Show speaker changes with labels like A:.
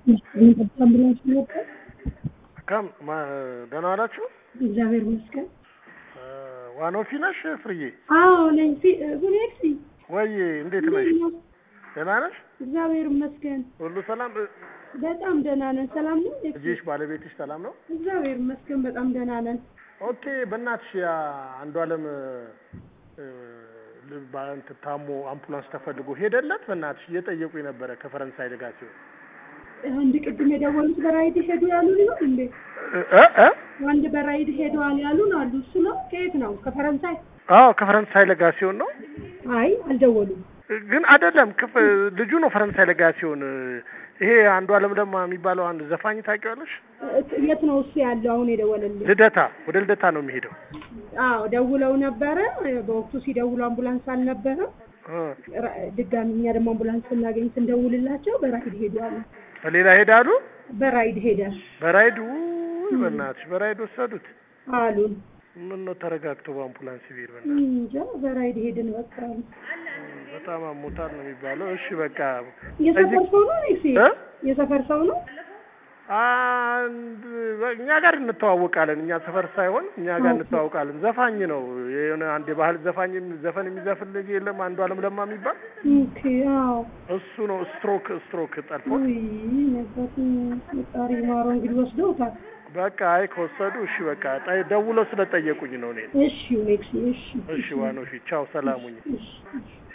A: አምቡላንስ መጣ።
B: ከም ደህና ዋላችሁ?
A: እግዚአብሔር ይመስገን።
B: ዋኖፊ ነሽ ፍርዬ?
A: አዎ ነኝ። ሁኔት
B: ወይ እንዴት ነሽ? ደህና ነሽ?
A: እግዚአብሔር ይመስገን።
B: ሁሉ ሰላም?
A: በጣም ደህና ነን። ሰላም ነው?
B: ልጅሽ ባለቤትሽ ሰላም ነው?
A: እግዚአብሔር ይመስገን በጣም ደህና ነን።
B: ኦኬ። በእናትሽ ያ አንዱ አለም እንትን ታሞ አምቡላንስ ተፈልጎ ሄደለት። በእናትሽ እየጠየቁ ነበረ ከፈረንሳይ ልጋ ሲሆን
A: አንድ ቅድም የደወሉት በራይድ ሄዱ ያሉን ይሆን እንዴ?
B: እ እ
A: አንድ በራይድ ሄደዋል ያሉን አሉ። እሱ ነው? ከየት ነው? ከፈረንሳይ?
B: አዎ ከፈረንሳይ ለጋ ሲሆን ነው።
A: አይ አልደወሉም።
B: ግን አይደለም ክፍ ልጁ ነው ፈረንሳይ ለጋ ሲሆን ይሄ አንዱ አለም ለማ የሚባለው አንድ ዘፋኝ ታውቂዋለሽ?
A: የት ነው እሱ ያለው? አሁን የደወለልኝ
B: ልደታ፣ ወደ ልደታ ነው የሚሄደው።
A: አዎ ደውለው ነበረ። በወቅቱ ሲደውሉ አምቡላንስ አልነበረም። ድጋሚ እኛ ደግሞ አምቡላንስ ስናገኝ ስንደውልላቸው በራይድ ሄዱ አሉ።
B: ሌላ ሄዳሉ።
A: በራይድ ሄደ
B: በራይድ ውይ፣ በእናትሽ በራይድ ወሰዱት
A: አሉን።
B: ምን ነው ተረጋግቶ በአምቡላንስ ቢሄድ በእናትሽ
A: እንጃ በራይድ ሄድን በቃ አሉ።
B: በጣም አሞታል ነው የሚባለው። እሺ በቃ
A: የሰፈር ሰው ነው እሺ፣
B: እ
A: የሰፈር ሰው ነው።
B: አንድ እኛ ጋር እንተዋወቃለን። እኛ ሰፈር ሳይሆን እኛ ጋር እንተዋወቃለን። ዘፋኝ ነው የሆነ አንድ የባህል ዘፋኝ ዘፈን የሚዘፍን ልጅ የለም አንዱ አለም ለማ የሚባል
A: ኦኬ። አዎ
B: እሱ ነው ስትሮክ ስትሮክ ጠልፎ
A: ውይ ነበር ፈጣሪ ማረው። እንግዲህ ወስደውታል።
B: በቃ አይ ከወሰዱ እሺ በቃ ጠ- ደውለው ስለጠየቁኝ ነው እኔ
A: እሺ ኔክስ እሺ
B: እሺ ዋኖ ቻው ሰላሙኝ
A: እሺ እሺ